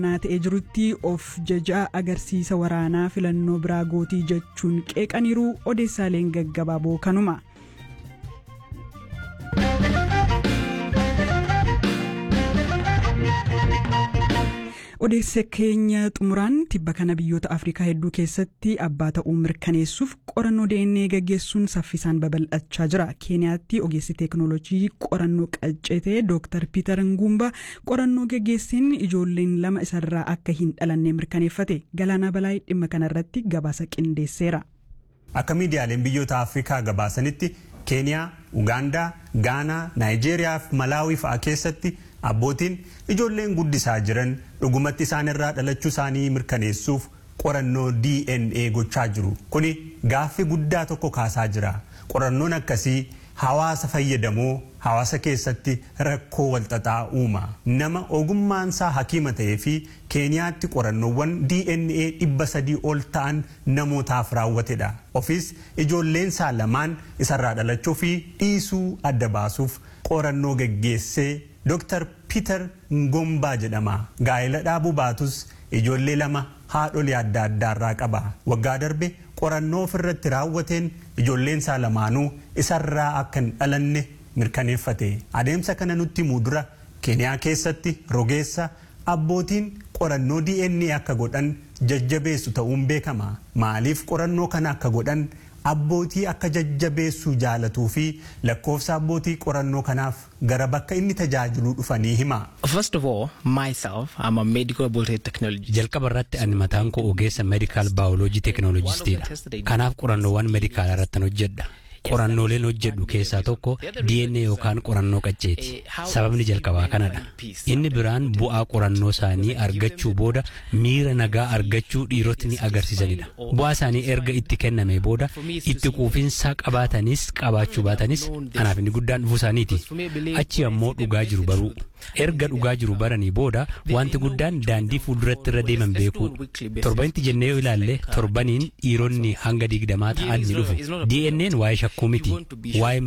naa ta'ee jirutti of jajaa agarsiisa waraanaa filannoo biraa gootii jechuun qeeqaniiru odeessaaleen gaggabaaboo kanuma. odeessa keenya xumuraan tibba kana biyyoota afrikaa hedduu keessatti abbaa ta'uu mirkaneessuuf qorannoo dna gaggeessuun saffisaan babal'achaa jira keeniyaatti ogeessi teeknoolojii qorannoo qaccete dooktar piiter nguumba qorannoo gaggeesseen ijoolleen lama isarraa akka hin dhalanne mirkaneeffate galaanaa balaayii dhimma kanarratti gabaasa qindeesseera. akka miidiyaaleen biyyoota afrikaa gabaasanitti keeniyaa ugaandaa gaanaa naayijeeriyaa fi malaawii fa'aa keessatti abbootiin ijoolleen guddisaa jiran dhugumatti isaan irraa dhalachuu isaanii mirkaneessuuf qorannoo dna gochaa jiru kuni gaaffii guddaa tokko kaasaa jira qorannoon akkasii hawaasa fayyadamoo hawaasa keessatti rakkoo walxaxaa uuma nama ogummaansaa hakiima ta'ee fi keeniyaatti qorannoowwan dna dhibba sadii ol ta'an namootaaf raawwatedha ofis ijoolleensaa lamaan isarraa dhalachuu fi dhiisuu adda baasuuf qorannoo geggeessee Dr. Peter Ngombaa jedhama. Gaa'ela dhaabuu baatus ijoollee lama haadholii adda addaarraa qaba. Waggaa darbe qorannoo ofirratti raawwateen ijoolleen isaa lamaanuu isarraa akka hin dhalanne mirkaneeffate. Adeemsa kana nutti himuu dura Keeniyaa keessatti rogeessa abbootiin qorannoo DNA akka godhan jajjabeessu ta'uun beekama. Maaliif qorannoo kana akka godhan abbootii akka jajjabeessuu jaalatuu fi lakkoofsa abbootii qorannoo kanaaf gara bakka inni tajaajiluu dhufanii hima. First of all, myself, I'm a medical biology technologist. Jalqaba irratti ani mataan koo ogeessa medical biology technologistiidha. Kanaaf qorannoowwan medikaalaa irratti hojjedha. qorannooleen hojjedhu keessaa tokko DNA yookaan qorannoo qacceeti. Sababni jalqabaa kanadha. Inni biraan bu'aa qorannoo isaanii argachuu booda miira nagaa argachuu dhiirotni agarsiisanidha. Bu'aa isaanii erga itti kenname booda itti quufinsa qabaatanis qabaachuu baatanis anaaf inni guddaan dhufuu isaaniiti. Achi ammoo dhugaa jiru baruu. Erga dhugaa jiru baranii booda wanti guddaan daandii fuulduratti irra deeman beekuu. Torbanitti jennee yoo ilaalle torbaniin dhiironni hanga digdamaa ta'an ni dhufu. DNA'n waa'ee shakkuu miti waa'ee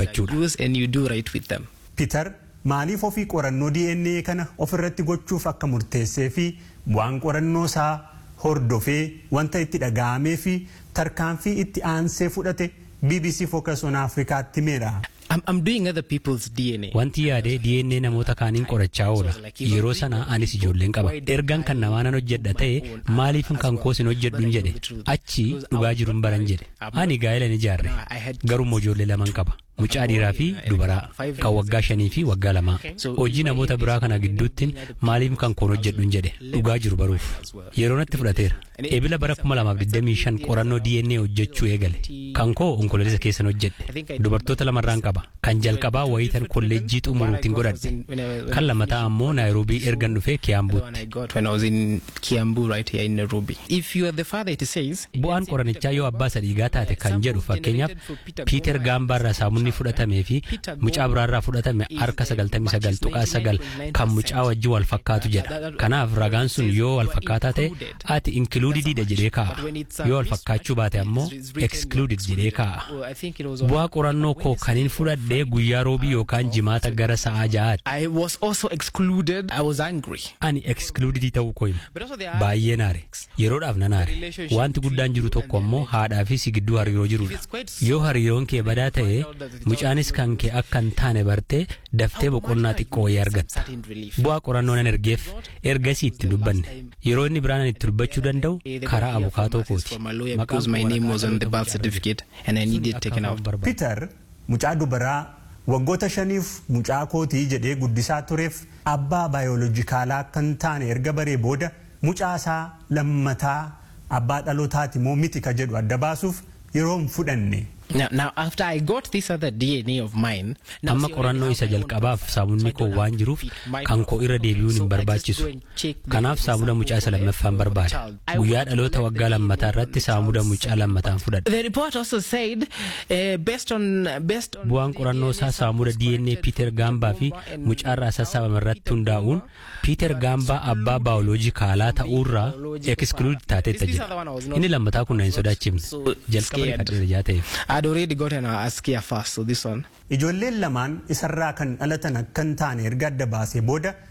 mirkaneeffachuudha. Peter maaliif ofii qorannoo DNA kana ofirratti gochuuf akka murteessee fi waan qorannoo isaa hordofee wanta itti dhaga'amee fi tarkaanfii itti aansee fudhate BBC Focus on Afrikaatti himeera. I'm, I'm doing other people's DNA. Wanti yaadee DNA namoota kaaniin qorachaa oola. Yeroo sana anis ijoolleen qaba. Ergan kan namaa nan hojjedha ta'e maaliif kan koos hin hojjedhu hin jedhe. Achi dhugaa jiru hin baran jedhe. Ani gaa'ela ni ijaarre. Garuu ijoollee laman qaba. Mucaa dhiiraa fi dubaraa kan waggaa shanii fi waggaa lamaa. Hojii namoota biraa kana gidduuttiin maaliif kan koon hojjedhu hin jedhe. Dhugaa jiru baruuf. Yeroo natti fudhateera. Eebila bara 2025 qorannoo DNA hojjechuu eegale. Kan koo onkoloolessa keessan hojjedhe. Dubartoota lamarraan qaba. Kan jalqabaa wayitan kolleejjii xumuruutiin godhadhe. Kan lammataa ammoo Naayiroobii ergan dhufee Kiyaambuutti. Bu'aan qorannichaa yoo abbaa sadhiigaa taate kan jedhu fakkeenyaaf Piiter Gaambaarraa saamunni fudhatamee fi mucaa biraarraa fudhatame harka 99 tuqaa 9 kan mucaa wajjin wal fakkaatu jedha. Kanaaf ragaan sun yoo wal fakkaataa ta'e ati inkluudidiidha jedhee kaa'a. Yoo wal fakkaachuu baate ammoo excluded jedhee kaa'a. Bu'aa qorannoo koo kaniin fudhadhee guyyaa roobii yookaan jimaata gara sa'aa ja'aati. I was also excluded. I was angry. Ani excluded ta'uu koo hima. Baay'ee naare. Yeroodhaaf na naare. Wanti guddaan jiru tokko ammoo haadhaa fi si gidduu hariiroo jirudha. Yoo hariiroon kee badaa ta'e mucaanis kan kee akka hin taane bartee daftee boqonnaa xiqqoo wayii argatta. Bu'aa qorannoo nan ergeef ergasii itti dubbanne. Yeroo inni biraan itti dubbachuu danda'u karaa abukaatoo kooti. Peter mucaa dubaraa waggoota shaniif mucaa. mucaa kootii jedhee guddisaa tureef abbaa baayoloojikaalaa kan taane erga baree booda mucaa isaa lammataa abbaa dhalootaati moo miti ka jedhu adda baasuuf yeroo hin fudhanne. Now, now, after I got this other DNA of mine, amma qorannoo isa jalqabaaf saamunni koo waan jiruuf kan koo irra deebi'uun hin barbaachisu kanaaf saamuda mucaa isa lammaffaan barbaada guyyaa dhaloota waggaa lammataa irratti saamuda mucaa lammataan fudhadha. The report also said, uh, based on based on bu'aan qorannoo isaa saamuda DNA Peter Gaambaa fi mucaarraa sassaabame irratti hundaa'uun Peter Gaambaa abbaa baayoloojikaalaa ta'uurraa exclude taateetta jira inni lammataa kun na hin sodaachifne jalqaba kadheera jaa ta'eef. I'd already gotten a Askia first, so this one. Ijoolleen lamaan isarraa kan dhalatan akka hin taane erga adda baasee booda